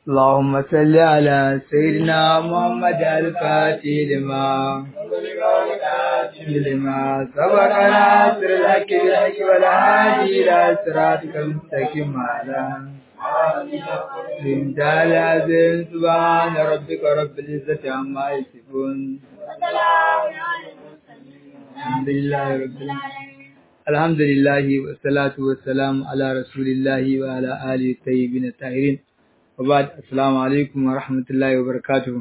اللهم صل على سيدنا محمد الفاتح لما لما سبق ناصر الحق بالحق والهادي إلى صراطك المستقيم على امتال عزيز سبحان ربك رب العزة عما يصفون الحمد لله رب العالمين الحمد لله والصلاة والسلام على رسول الله وعلى آله الطيبين الطاهرين وبعد السلام عليكم ورحمة الله وبركاته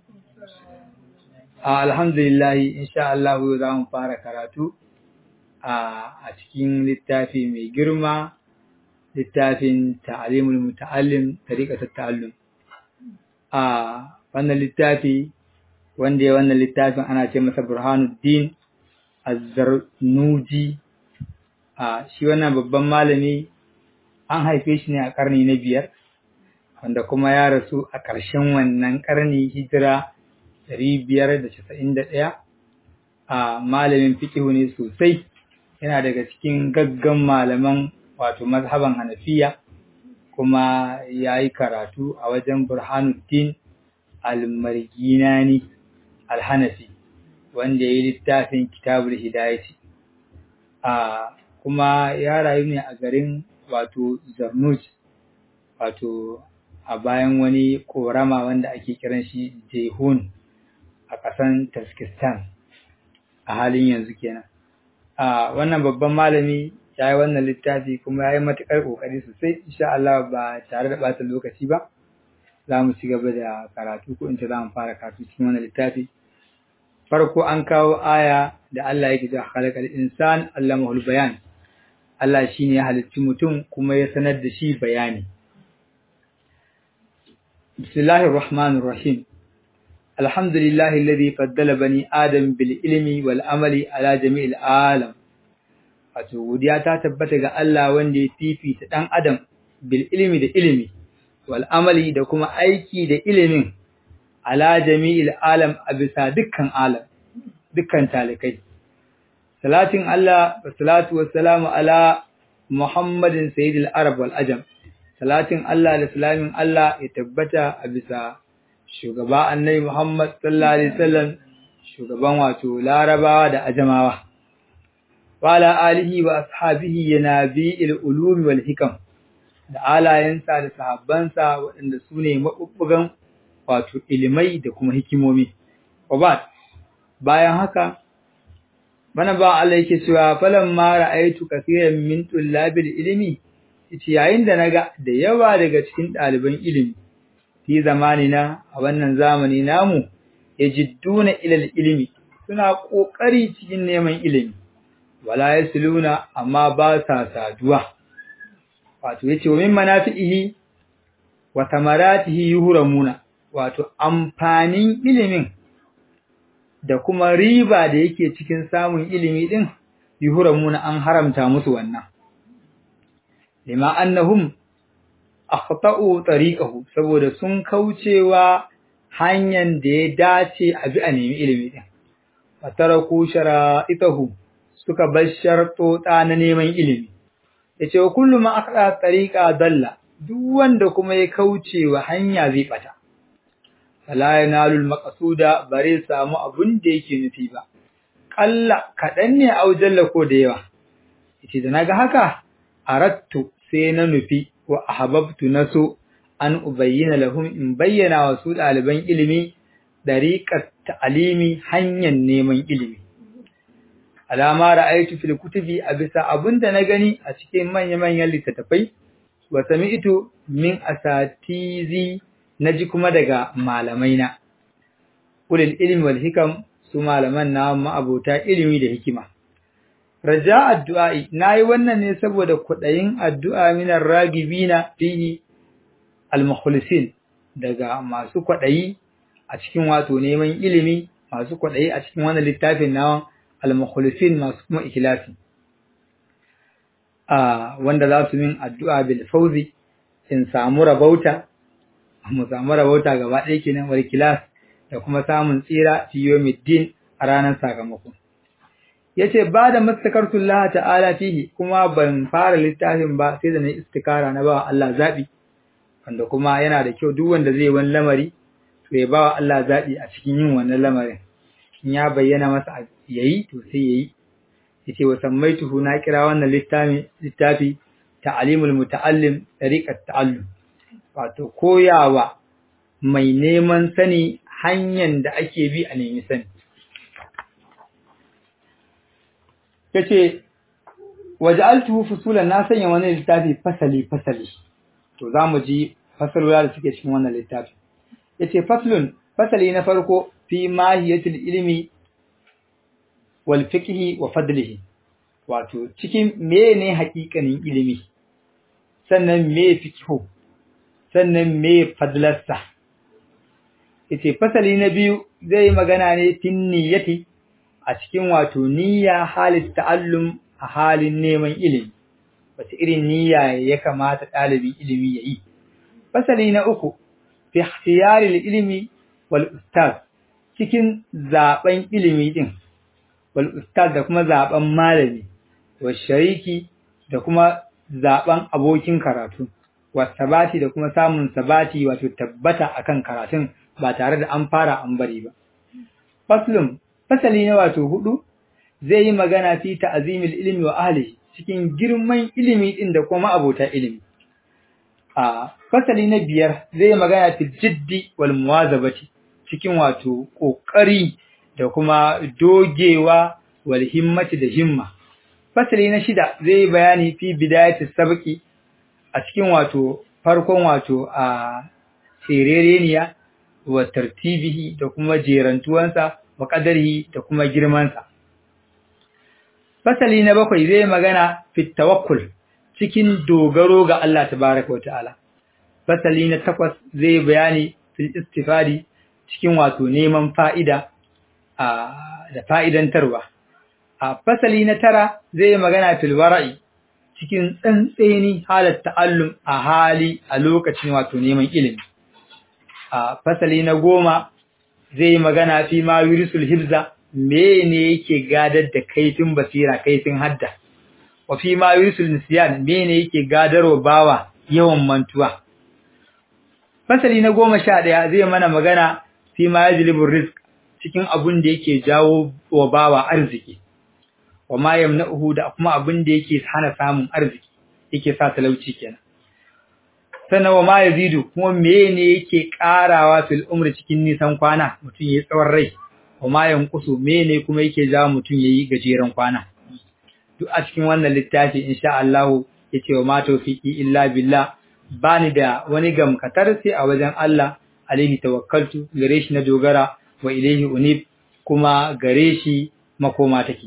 alhamdulillah insha Allah za mu fara karatu a cikin littafi mai girma littafin ta'alimul muta'allim tariqatul ta'allum a wannan littafi wanda ya wannan littafin ana ce masa Burhanuddin Az-Zarnuji a shi wannan babban malami an haife shi ne a karni na biyar wanda kuma ya rasu a ƙarshen wannan karni hijira ɗari biyar da casa'in da ɗaya a malamin fikihu ne sosai yana daga cikin gaggan malaman wato mazhaban hanafiya kuma ya yi karatu a wajen burhanuddin al-marginani al-hanafi wanda ya yi littafin kitabul hidayati a kuma ya rayu ne a garin wato zarnuj wato a bayan wani korama wanda ake kiran shi jehun a ƙasan Tajikistan a halin yanzu kenan. A wannan babban malami ya yi wannan littafi kuma ya yi matuƙar ƙoƙari sosai, insha Allah ba tare da ɓata lokaci ba, za mu ci gaba da karatu ko in ce za mu fara karatu cikin wannan littafi. Farko an kawo aya da Allah yake cewa khalaqal insan allamahul bayan. Allah shine ya halicci mutum kuma ya sanar da shi bayani. Bismillahir Rahmanir Rahim. الحمد لله الذي فضل بني آدم بالعلم والعمل على جميع العالم wato godiya ta tabbata ga Allah wanda ya fifita dan adam bil ilmi da ilimi wal amali da kuma aiki da ilimin ala jami'il alam a bisa dukkan alam dukkan talikai salatin Allah wa salatu wassalamu ala muhammadin sayyidil arab wal ajam salatin Allah da salamin Allah ya tabbata a bisa shugaba annabi Muhammad sallallahu alaihi wasallam shugaban wato larabawa da ajamawa wala alihi wa ashabihi yanabi'il ulumi wal hikam da alayensa da sahabbansa waɗanda su ne mabubbugan wato ilimai da kuma hikimomi wabat bayan haka bana ba Allah yake cewa falan ma ra'aytu kaseeran min tullabil ilmi yayin da naga da yawa daga cikin ɗaliban ilimi fi zamanina a wannan zamani namu yajidduna ilal ilmi suna kokari cikin neman ilimi wala yasluna amma ba sa saduwa wato yace wa min manafihi wa tamaratihi yuhramuna wato amfanin ilimin da kuma riba da yake cikin samun ilimi din yuhramuna an haramta musu wannan lima annahum akhta'u tariqahu saboda sun kaucewa hanyar da ya dace a bi a nemi ilimi din fataraku shara'itahu suka bar shartota na neman ilimi yace wa kullu ma akhta tariqa dalla duk wanda kuma ya kaucewa hanya zai bata fala yanalu almaqsuda bare samu abun da yake nufi ba kalla kadan ne aujalla ko da yawa yace da naga haka arattu sai na nufi wa ahbabtu naso an ubayyana lahum in bayyana wa su ɗaliban ilimi dariqat ta'limi hanyar neman ilimi alama ra'aytu fil kutubi a bisa abinda na gani a cikin manya-manyan littattafai wa sami'tu min asatizi naji kuma daga malamaina ulil ilmi wal hikam su malaman na ma'abota ilimi da hikima raja addu'a'i nayi wannan ne saboda kudayin addu'a minar ragibina fihi al-mukhlisin daga masu kwadayi a cikin wato neman ilimi masu kwadayi a cikin wannan littafin nawa al-mukhlisin masu kuma ikhlasi a wanda za su min addu'a bil fawzi in samu rabauta mu samu rabauta gaba ɗaya kenan wal ikhlas da kuma samun tsira fi yawmiddin a ranar sakamako yace ba da mastakartullah ta'ala fihi kuma ban fara littafin ba sai da na istikara na ba Allah zabi wanda kuma yana da kyau duk wanda zai wani lamari to ya bawa Allah zaɓi a cikin yin wannan lamarin in ya bayyana masa yayi to sai yayi yace wa sammaituhu na kira wannan littafi littafi ta'limul muta'allim tariqat ta'allum wato koyawa mai neman sani hanyar da ake bi a nemi sani yace waja'altuhu fusulan na sanya wannan littafi fasali fasali to zamu ji fasalula da suke cikin wannan littafi yace faslun fasali na farko fi mahiyatul ilmi wal fiqhi wa fadlihi wato cikin mene haƙiƙanin ilimi sannan me fiqhu sannan me fadlarsa yace fasali na biyu zai magana ne tin niyyati a cikin wato niyya halin ta'allum a halin neman ilimi wace irin niyya ya kamata ɗalibin ilimi ya yi fasali na uku fi ikhtiyaril ilmi wal ustaz cikin zaben ilimi din wal ustaz da kuma zaben malami wa shariki da kuma zaben abokin karatu wa sabati da kuma samun sabati wato tabbata akan karatun ba tare da an fara an bari ba faslun fasali na wato hudu zai yi magana fi ta'zimil ilmi wa ahlihi cikin girman ilimi din da kuma abota ilimi a fasali na biyar zai yi magana fi jiddi wal muwazabati cikin wato kokari da kuma dogewa wal himmati da himma fasali na shida zai yi bayani fi bidayatis sabqi a cikin wato farkon wato a sirereniya wa tartibihi da kuma jerantuwansa wa qadarihi da kuma girmansa fasali na bakwai zai magana fit tawakkul cikin dogaro ga Allah tabaraka wa ta'ala fasali na takwas zai bayani fil istifadi cikin wato neman fa'ida da fa'idantarwa a fasali na tara zai magana fil wara'i cikin tsantseni halar ta'allum a hali a lokacin wato neman ilimi a fasali na goma zai magana fi ma yurisul hibza mene yake gadar da kaifin basira kaifin hadda wa fi ma yurisul nisyan mene yake gadarwa bawa yawan mantuwa fasali na goma sha ɗaya zai mana magana fi ma yajlibur rizq cikin abun da yake jawo wa bawa arziki wa ma yamna'uhu da kuma abun da yake hana samun arziki yake sa talauci kenan sannan wa ma yazidu kuma mene yake karawa fil umri cikin nisan kwana mutum yayi tsawon rai wa ma yanqusu mene kuma yake jawo mutum yayi gajeren kwana duk a cikin wannan littafi insha Allah yace wa ma tawfiqi illa billah bani da wani gamkatar sai a wajen Allah alaihi tawakkaltu gare shi na dogara wa ilaihi unib kuma gare shi makoma take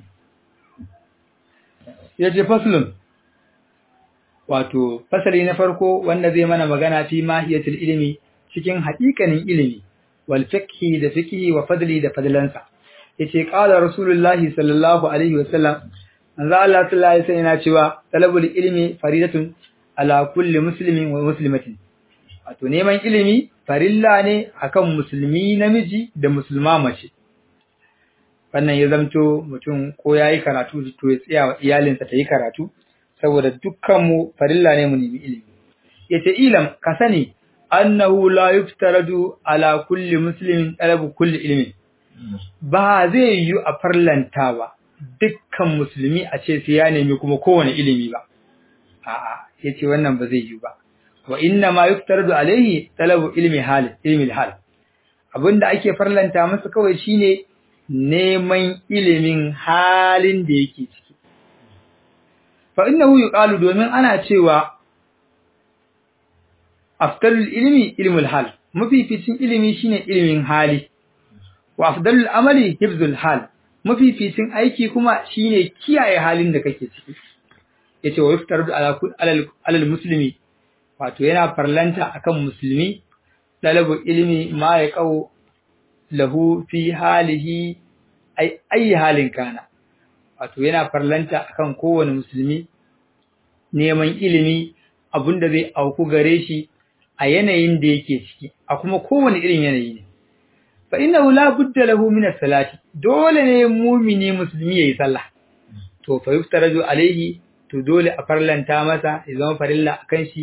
yace faslun wato fasali na farko wanda zai mana magana fi mahiyatul ilmi cikin haƙiƙanin ilimi wal fiqhi da fiqhi wa fadli da fadlansa yace qala rasulullahi sallallahu alaihi wasallam manzo Allah sallallahu alaihi wasallam yana cewa talabul ilmi faridatun ala kulli muslimin wa muslimatin wato neman ilimi farilla ne akan musulmi namiji da musulma mace wannan ya zamto mutum ko yayi karatu to ya tsaya wa iyalinsa ta yi karatu saboda dukkanmu farilla ne mu nemi ilimi yace ilam ka sani annahu la yuftaradu ala kulli muslimin talabu kulli ilmi ba zai yi a farlanta ba dukkan musulmi a ce sai ya nemi kuma kowane ilimi ba a'a yace wannan ba zai yi ba wa inna ma yuftaradu alaihi talabu ilmi hal ilmi hal abinda ake farlanta masa kawai shine neman ilimin halin da yake ciki fa innahu yuqalu domin ana cewa afdalul ilmi ilmul hal mafificin ilimi shine ilimin hali wa afdalul amali hifzul hal mafificin aiki kuma shine kiyaye halin da kake ciki yace wa yuftaradu ala alal muslimi wato yana farlanta akan musulmi talabu ilmi ma ya qau lahu fi halihi ay ayi halin kana wato yana farlanta akan kowane musulmi neman ilimi abinda zai auku gare shi a yanayin da yake ciki a kuma kowane irin yanayi ne fa innahu la budda lahu min as-salati dole ne mu'mini musulmi yayi sallah to fa yuftaraju alaihi to dole a farlanta masa ya zama farilla akan shi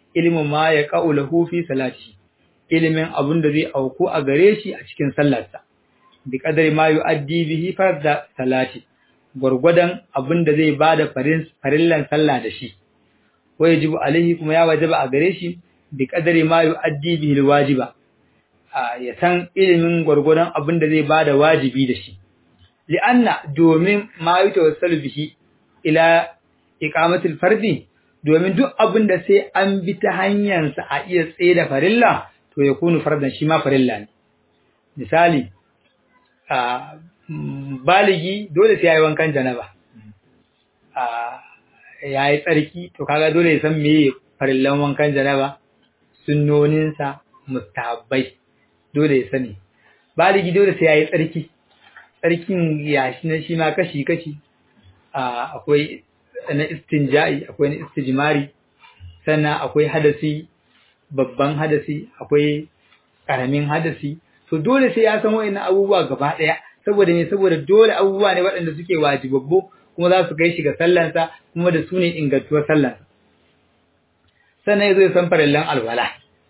ilmu ma ya qaulahu fi salati ilimin abun da zai auku a gare shi a cikin sallarsa bi qadari ma yu'addi bihi farda salati gurgudan abun da zai bada farin farillan sallah da shi wajibu alaihi kuma ya wajaba a gare shi bi qadari ma yu'addi bihi alwajiba ya san ilimin gurgudan abun da zai bada wajibi da shi li'anna domin ma yutawassalu bihi ila iqamatul fardi domin duk abin da sai an bi ta hanyarsa a iya tsaye da farilla to ya kunu fardan shi ma farilla ne misali a baligi dole sai yayi wankan janaba a yayi tsarki to kaga dole ya san meye farillan wankan janaba sunnoninsa mustahabbai dole ya sani baligi dole sai yayi tsarki tsarkin yashi na shi ma kashi kashi akwai na istinja'i akwai na istijmari sannan akwai hadasi babban hadasi akwai karamin hadasi to dole sai ya san wa'annan abubuwa gaba daya saboda me saboda dole abubuwa ne waɗanda suke wajibabbu kuma za su kai shi ga sallansa kuma da su ne ingantuwar sallansa sannan ya zo ya san farallan alwala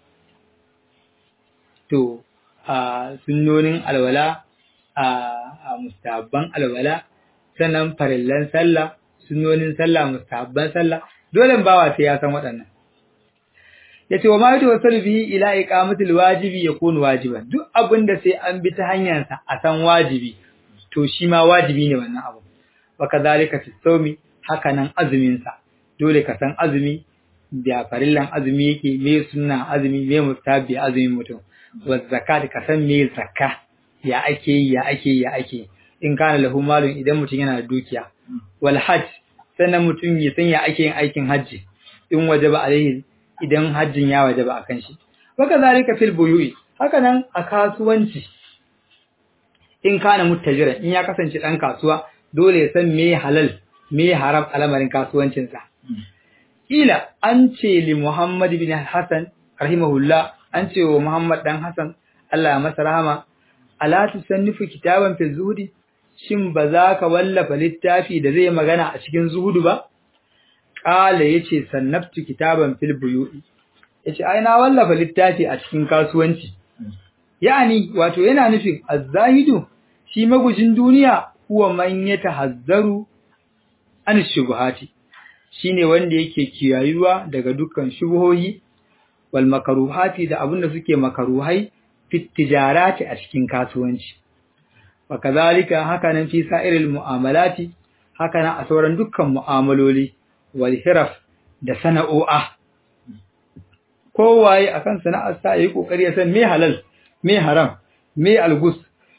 to a sunnonin alwala a mustabban alwala sannan farillan sallah sunnonin sallah mustahabban sallah dole bawa sai ya san waɗannan yace wa ma yatawassalu bihi ila iqamatil wajibi yakunu wajiban duk abin da sai an bi ta hanyar sa a san wajibi to shi ma wajibi ne wannan abu wa kadhalika fi sawmi hakanan azumin sa dole ka san azumi da farillan azumi yake me sunna azumi me mustahabi azumin mutum wa zakat ka san me zakka ya ake ya ake ya ake in kana lahu malun idan mutum yana da dukiya wal hajj sannan mutum ya san ya ake yin aikin hajji in wajaba alaihi idan hajjin ya wajaba akan shi waka zalika fil buyu'i haka nan a kasuwanci in kana muttajiran in ya kasance dan kasuwa dole ya san me halal me haram al'amarin kasuwancin sa ila an ce li Muhammad bin Hassan rahimahullah an ce wa Muhammad dan Hassan Allah ya masa rahama ala tusannifu kitaban fi zuhdi shin ba za ka wallafa littafi da zai magana a cikin zuhudu ba? Ƙala ya ce, sannabtu kitaban fil buyu'i, ya ce, ai, na wallafa littafi a cikin kasuwanci. Ya'ani, wato yana nufin, azzahidu, shi magujin duniya, kuwa man ya tahazzaru an shubuhati, shi ne wanda yake kiyayuwa daga dukkan shubuhohi, wal makaruhati da abin da suke makaruhai, fit tijarati a cikin kasuwanci. وكذلك هكذا في سائر المعاملات هكذا أسورا دكا معاملولي والهرف da sana'o'a kowaye akan sana'ar sa yayi kokari ya san me halal me haram me algus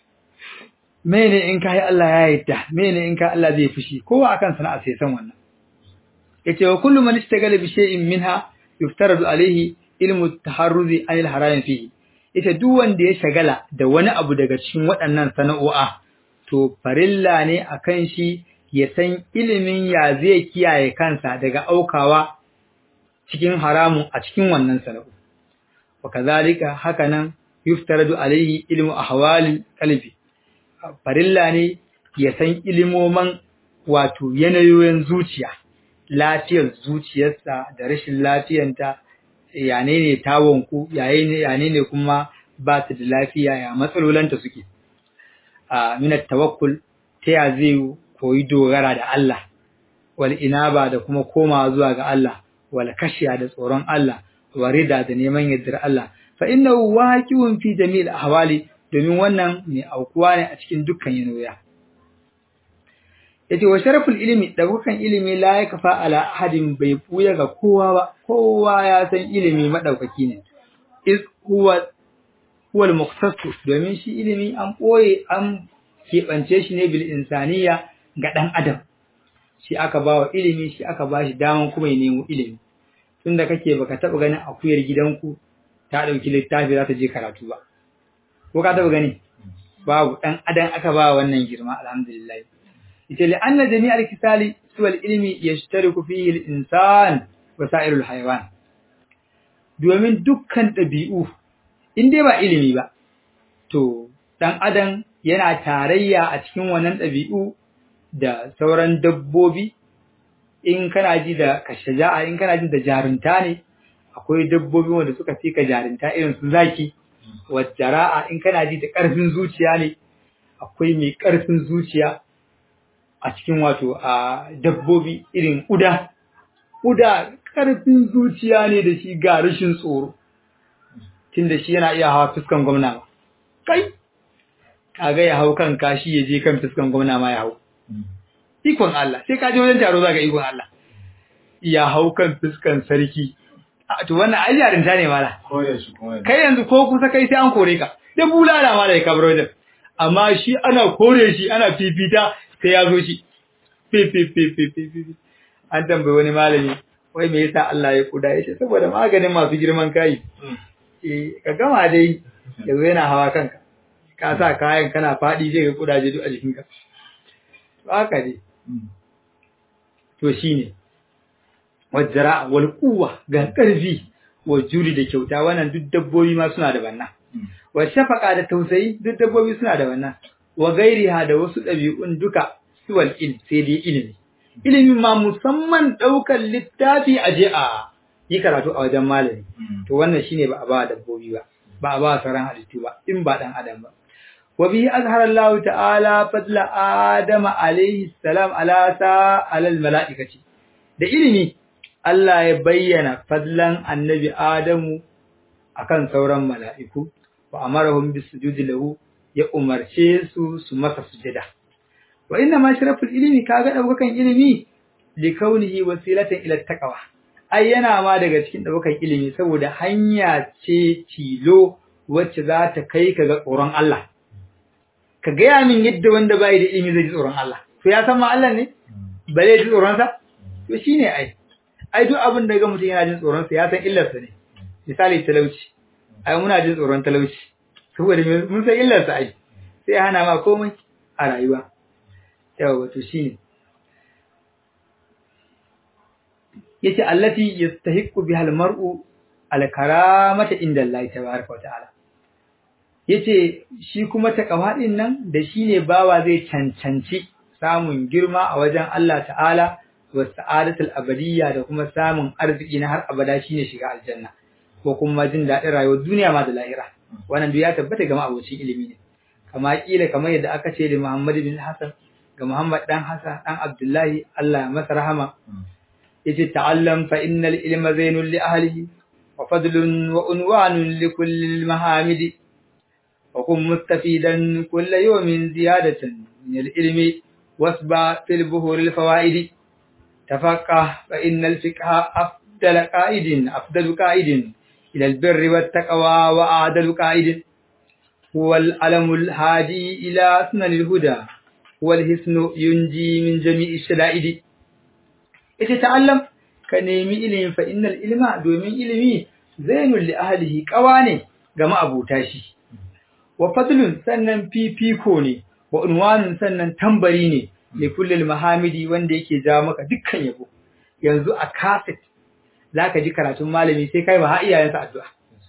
mene in kai Allah ya yarda mene in kai Allah zai fushi kowa akan sana'ar sai san wannan yace wa kullu man ishtagala bi shay'in minha yuftaradu alayhi ilmu at-taharruzi anil haram fihi ita duk wanda ya shagala da wani abu daga cikin waɗannan sana'o'a, to farilla ne a kan shi ya san ilimin ya zai kiyaye kansa daga aukawa cikin haramun a cikin wannan sana'o. Wa kazalika haka nan yuftaradu alaihi ilmu ahwalil qalbi. Farilla ne ya san ilimoman wato yanayoyin zuciya, lafiyar zuciyarsa da rashin lafiyanta yane ne tawonku yane ne kuma ba ta da lafiya ya matsalolanta suke a minat tawakkul ta ya zai koyi dogara da Allah wal inaba da kuma koma zuwa ga Allah wal kashiya da tsoron Allah wa rida da neman yardar Allah fa innahu waqi'un fi jami'il ahwali domin wannan mai aukuwa ne a cikin dukkan yanoya yace wa sharaful ilmi daukakan ilimi la ya kafa ala ahadin bai buya ga kowa ba kowa ya san ilimi madaukaki ne is huwa huwa al domin shi ilimi an boye an keɓance shi ne bil insaniya ga dan adam shi aka bawa ilimi shi aka bashi daman kuma ya nemo ilimi tunda kake baka taba ganin akuyar gidanku ta dauki littafi za ta je karatu ba ko ka taba gani babu dan adam aka ba wannan girma alhamdulillah ita li anna jami'al kisali suwal ilmi yashtariku fihi al-insan wa sa'irul hayawan domin dukkan dabi'u in dai ba ilimi ba to dan adam yana tarayya a cikin wannan dabi'u da sauran dabbobi in kana ji da kashaja'a in kana ji da jarunta ne akwai dabbobi wanda suka fi ka jarinta irin su zaki wa jara'a in kana ji da ƙarfin zuciya ne akwai mai ƙarfin zuciya a cikin wato a dabbobi irin uda uda ƙarfin zuciya ne da shi ga rashin tsoro tunda shi yana iya hawa fuskan gwamna ba kai kaga ya hau kan kashi ya je kan fuskan gwamna ma ya hau ikon Allah sai ka je wajen taro zaka ikon Allah ya hau kan fuskan sarki to wannan ai yarinta ne mala kai yanzu ko kusa kai sai an kore ka da bulala ma da ka bar wajen amma shi ana kore shi ana fifita sai ya zo shi fifififififi an tambayi wani malami wai me yasa Allah ya kuda yace saboda maganin masu girman kai eh ka gama dai yanzu yana hawa kanka ka sa kayan kana fadi zai ga kudaje duk a jikinka haka dai to shine wajjara wal quwwa ga karfi wa juri da kyauta wannan duk dabbobi ma suna da wannan wa shafaqa da tausayi duk dabbobi suna da wannan wa gairiha da wasu dabi'un duka siwal ilm sai dai ilimi ilimin ma musamman daukar littafi a je a yi karatu a wajen malami to wannan shine ba a ba dabbobi ba ba a ba sauran halittu ba in ba dan adam ba wa bihi azhara Allah ta'ala fadla Adam alayhi salam ala sa alal mala'ikati da ilimi Allah ya bayyana fadlan annabi Adamu akan sauran mala'iku wa amarahum bisujudi lahu ya umarce su su masa sujada wa inna ma sharaful ilmi kaga daukakan ilimi li kaunihi wasilatan ila taqwa ai yana ma daga cikin daukakan ilimi saboda hanya ce tilo wacce za ta kai ka ga tsoron Allah ka gaya min yadda wanda bai da ilimi zai ji tsoron Allah to ya san ma Allah ne ba zai ji tsoron sa to shine ai ai duk abin da ga mutum yana jin tsoron sa ya san illar sa ne misali talauci ai muna jin tsoron talauci saboda mun san illar sa ai sai hana ma komai a rayuwa yawa to shine yace allati yastahiqqu biha almar'u alkaramata inda Allah tabaaraka wa ta'ala yace shi kuma takawa din nan da shine bawa zai cancanci samun girma a wajen Allah ta'ala wa sa'adatul abadiyya da kuma samun arziki na har abada shine shiga aljanna ko kuma jin daɗin rayuwar duniya ma da lahira wannan duk ya tabbata ga abocin ilimi ne kama kila kamar yadda aka ce da Muhammad bin Hassan ga Muhammad dan Hassan dan Abdullahi Allah masa rahama yace ta'allam fa innal ilma zainul li ahlihi wa fadlun wa unwanun li kulli mahamidi وكن مستفيدا كل يوم زيادة من العلم واسبع في البهور الفوائد تفقه فإن الفقه أفضل قائد أفضل قائد إلى البر والتقوى وأعدل قائد هو العلم الهادي إلى سنن الهدى هو الحسن ينجي من جميع الشدائد اتتعلم كنيمي إلم فإن العلم دومين علمي زين لأهله قواني كما أبو تاشي wa fadlun sannan fifiko ne wa unwanun sannan tambari ne li kullil mahamidi wanda yake ja maka dukkan yabo yanzu a kaset zaka ji karatun malami sai kai ba ha iyayensa addu'a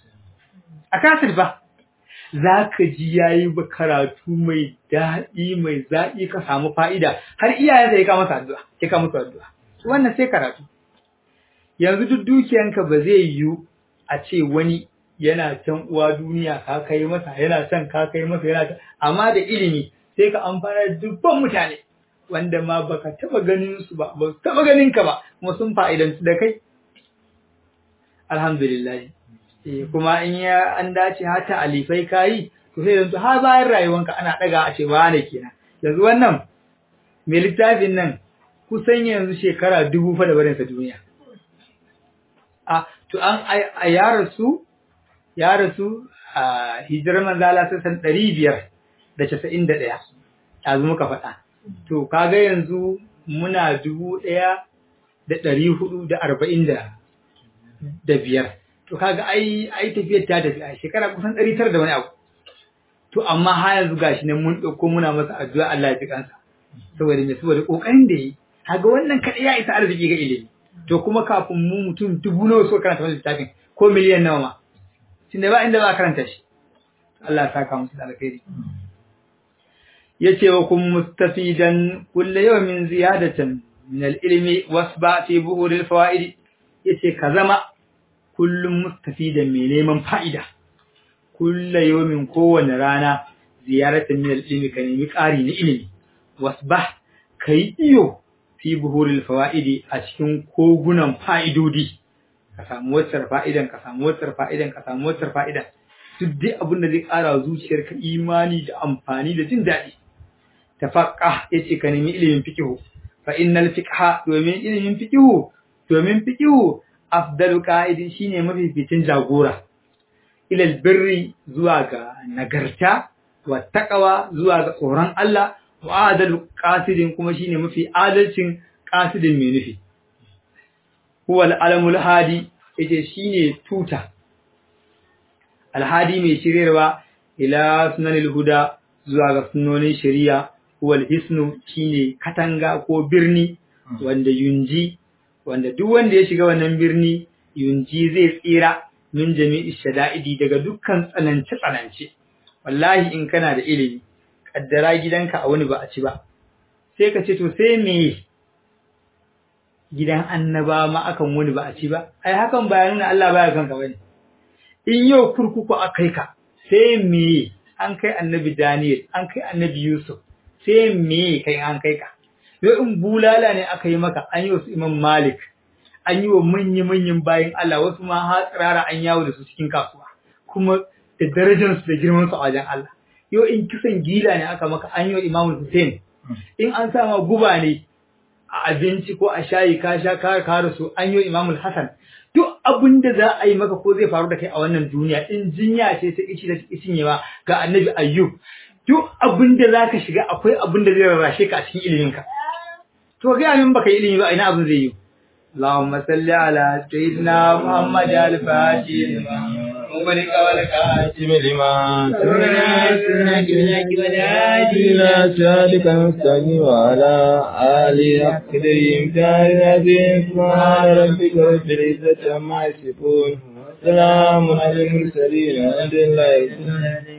a kaset ba zaka ji yayi ba karatu mai daɗi mai zaki ka samu fa'ida har iyayensa ya ka masa addu'a ya ka musu addu'a wannan sai karatu yanzu duk dukiyanka ba zai yiwu a ce wani yana can uwa duniya ka kai masa yana son ka kai masa yana ta amma da ilimi sai ka amfana dubban mutane wanda ma baka taba ganin su ba ba taba ganin ka ba kuma sun fa'idantu da kai alhamdulillah eh kuma in ya an dace hata alifai kai to sai yanzu har bayan rayuwanka ana daga a ce wane kenan yanzu wannan mai littafin nan kusan yanzu shekara dubu fa da barinsa duniya a to an a yaran su ya rasu a hijirar manzala sassan ɗari biyar da casa'in da ɗaya yanzu muka faɗa to kaga yanzu muna dubu ɗaya da ɗari hudu da arba'in da biyar to kaga ai ai tafiyar ta tafi a shekara kusan ɗari tara da wani abu to amma har yanzu gashi nan mun ɗauko muna masa addu'a Allah ya ji kansa saboda me saboda ƙoƙarin da yi kaga wannan kaɗai ya isa arziki ga ilimi to kuma kafin mu mutum dubu nawa so karanta wannan littafin ko miliyan nawa ma tunda ba inda ba karanta shi Allah ya saka musu da alkhairi yace wa kun mustafidan kullu yawmin ziyadatan min al-ilmi wasba fi buhur al-fawaid yace ka zama kullum mustafidan mai neman fa'ida kulla yawmin kowane rana ziyaratan min al-ilmi ka nemi ƙari na ilimi wasbah kai iyo fi buhuril fawaidi a cikin kogunan fa'idodi ka samu waccar fa'idan ka samu waccar fa'idan ka samu waccar fa'idan duk dai abin da zai ƙara zuciyarka imani da amfani da jin daɗi tafaqqa yace ka nemi ilimin fiqh fa innal fiqha domin ilimin fiqh domin fiqh afdalu qa'idin shine mafificin jagora ilal birri zuwa ga nagarta wa taqwa zuwa ga tsoron Allah wa adalu qasidin kuma shine mafi adalcin qasidin mai nufi huwa al-alamul hadi yace shine tuta alhadi mai shiryarwa ila sunanil huda zuwa ga sunnonin shari'a huwa al-hisnu shine katanga ko birni wanda yunji wanda duk wanda ya shiga wannan birni yunji zai tsira min jami'i shada'idi daga dukkan tsanance tsanance wallahi in kana da ilimi kaddara gidanka a wani ba a ci ba sai ka ce to sai me gidan annaba ma akan wani ba a ci ba ai hakan ba nuna Allah baya kanka bane in yau kurkuku akai ka sai me an kai annabi Daniel an kai annabi Yusuf sai me kai an kai ka yau in bulala ne aka yi maka an yi wasu Imam Malik an yi wa manya-manyan bayan Allah wasu ma har tsirara an yawo da su cikin kasuwa kuma da darajarsu da girmansu a wajen Allah yau in kisan gila ne aka maka an yi wa Imam Hussein in an sa ma guba ne a abinci ko a shayi ka sha ka ka su an yi wa Imam Hassan duk abin da za a yi maka ko zai faru da kai a wannan duniya in jinya ce ta ici da ici ba ga Annabi Ayyub duk abin da zaka shiga akwai abin da zai rarrashe ka a cikin iliminka to ga min baka yi ilimi ba ina abin zai yi اللهم صل على سيدنا محمد الفاتح مغلق والكاتم لما سرنا سنك بنك ودادي إلى سالك المستقيم وعلى آله أقدرهم تارنا سبحان ربك رب العزة عما يصفون سلام على المرسلين الحمد لله